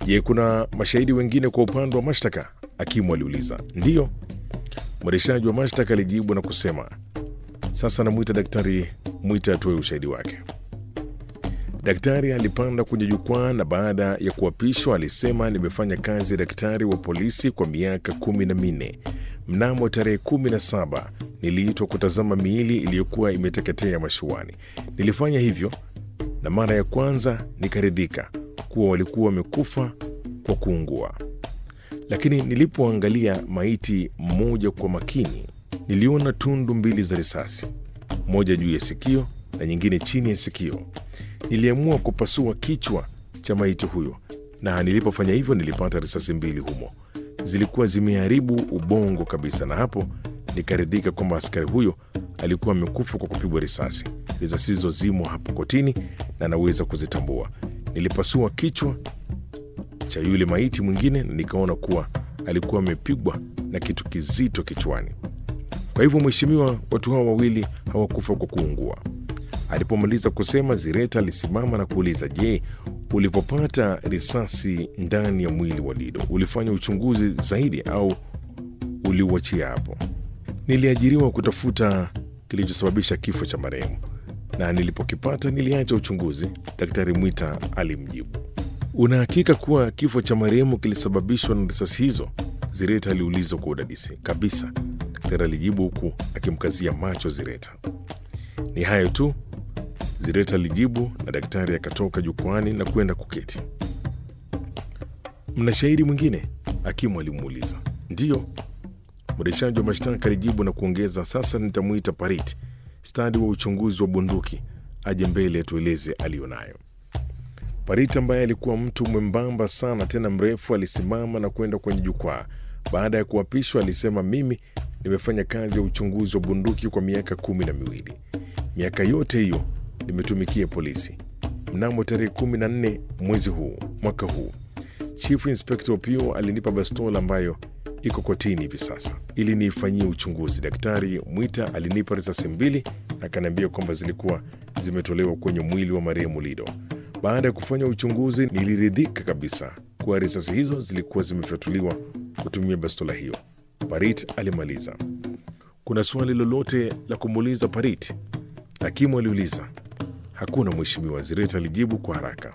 Je, kuna mashahidi wengine kwa upande wa mashtaka? Hakimu aliuliza. Ndiyo, mwendeshaji wa mashtaka alijibu na kusema, sasa namwita Daktari Mwita atoe ushahidi wake. Daktari alipanda kwenye jukwaa na baada ya kuapishwa alisema, nimefanya kazi ya daktari wa polisi kwa miaka kumi na minne. Mnamo tarehe kumi na saba niliitwa kutazama miili iliyokuwa imeteketea mashuani. Nilifanya hivyo na mara ya kwanza nikaridhika kuwa walikuwa wamekufa kwa kuungua, lakini nilipoangalia maiti mmoja kwa makini, niliona tundu mbili za risasi, moja juu ya sikio na nyingine chini ya sikio. Niliamua kupasua kichwa cha maiti huyo, na nilipofanya hivyo nilipata risasi mbili humo, zilikuwa zimeharibu ubongo kabisa, na hapo nikaridhika kwamba askari huyo alikuwa amekufa kwa kupigwa risasi. Risasi hizo zimo hapo kotini na naweza kuzitambua. Nilipasua kichwa cha yule maiti mwingine na nikaona kuwa alikuwa amepigwa na kitu kizito kichwani. Kwa hivyo, mheshimiwa, watu hawa wawili hawakufa kwa kuungua. Alipomaliza kusema, Zireta alisimama na kuuliza, je, ulipopata risasi ndani ya mwili wa Lido ulifanya uchunguzi zaidi au uliuachia hapo? Niliajiriwa kutafuta kilichosababisha kifo cha marehemu na nilipokipata niliacha uchunguzi, Daktari Mwita alimjibu. Una hakika kuwa kifo cha marehemu kilisababishwa na risasi hizo? Zireta aliuliza kwa udadisi. Kabisa, daktari alijibu huku akimkazia macho Zireta. Ni hayo tu, Zireta alijibu, na daktari akatoka jukwani na kwenda kuketi. Mna shahidi mwingine? Hakimu alimuuliza. Ndiyo, mwendeshaji wa mashtaka alijibu na kuongeza, sasa nitamwita Parit, stadi wa uchunguzi wa bunduki, aje mbele atueleze aliyonayo. Parit ambaye alikuwa mtu mwembamba sana tena mrefu, alisimama na kwenda kwenye jukwaa. Baada ya kuapishwa, alisema, mimi nimefanya kazi ya uchunguzi wa bunduki kwa miaka kumi na miwili. Miaka yote hiyo nimetumikia polisi. Mnamo tarehe kumi na nne mwezi huu mwaka huu, Chief Inspector Opio alinipa bastola ambayo iko kotini hivi sasa ili niifanyie uchunguzi. Daktari Mwita alinipa risasi mbili na akaniambia kwamba zilikuwa zimetolewa kwenye mwili wa marehemu Lido. Baada ya kufanya uchunguzi, niliridhika kabisa kuwa risasi hizo zilikuwa zimefyatuliwa kutumia bastola hiyo. Parit alimaliza. Kuna swali lolote la kumuuliza Parit? Hakimu aliuliza. Hakuna mheshimiwa, Zireta alijibu kwa haraka.